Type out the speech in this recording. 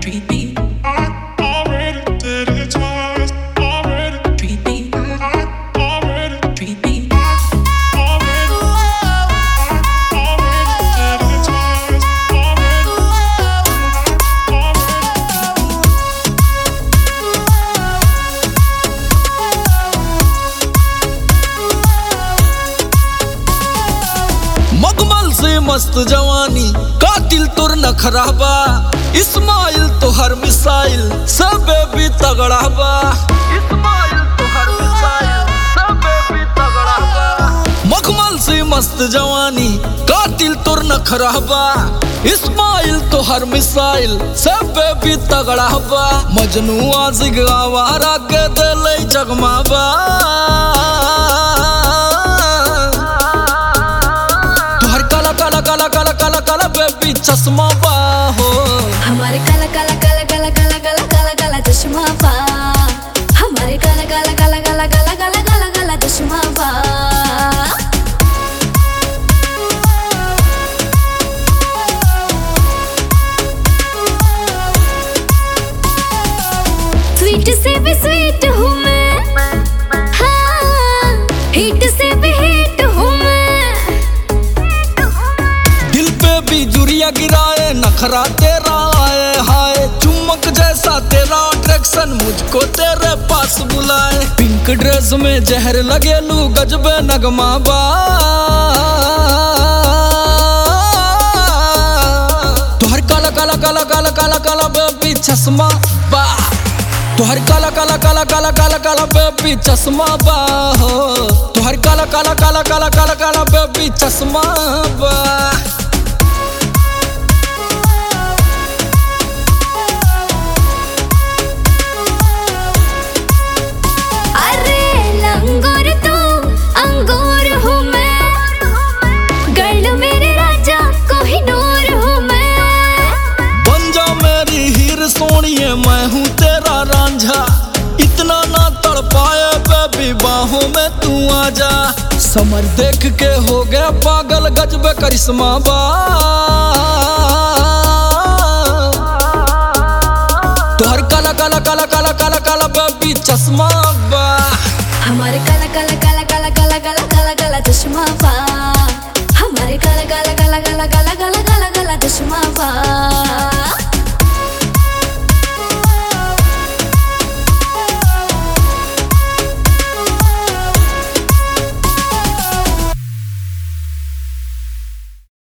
treat me, I already did it twice. Already, treat me, I already, treat me, already, already did it twice. Already, already. मगमल से मस्त जवानी कातिल तुर न खराबा इस्माइल तो हर मिसाइल सब भी तगड़ा बा इस्माइल तो हर मिसाइल सब भी तगड़ा बा मखमल से मस्त जवानी कातिल तुर न खराबा इस्माइल तो हर मिसाइल सब भी तगड़ा बा मजनू आजिग आवारा के दिल जगमाबा तुहर काला काला काला काला काला काला बेबी चश्मा बा हो हमारे काला काला काला काला काला काला काला काला चश्मा पा हमारे काला काला काला काला काला काला काला काला चश्मा पा स्वीट से भी स्वीट हूँ मैं हाँ हिट से भी हिट हूँ मैं दिल पे भी जुरिया गिराए नखरा तेरा आए हाय चुमक जैसा तेरा अट्रैक्शन मुझको तेरे पास बुलाए पिंक ड्रेस में जहर लगे लू गजबे नगमा बा तुहर काला काला काला काला काला काला बेबी चश्मा बा तुहर काला काला काला काला काला काला बेबी चश्मा बा हो तुहर काला काला काला काला काला काला बेबी चश्मा बा अरे लंगोर तू अंगूर हूँ मैं गर्ल मेरे राजा कोहिनूर हूँ मैं बन जा मेरी हीर सोनिए मैं हूँ तेरा रांझा इतना ना तड़ पाए बेबी बाहों में तू आ जा समर देख के हो गया पागल गजबे करिश्मा बा तोहर काला काला काला काला काला काला बेबी चश्मा बा हमारे काला काला काला काला काला काला काला काला चश्मा पा हमारे काला काला काला काला काला काला काला काला चश्मा पा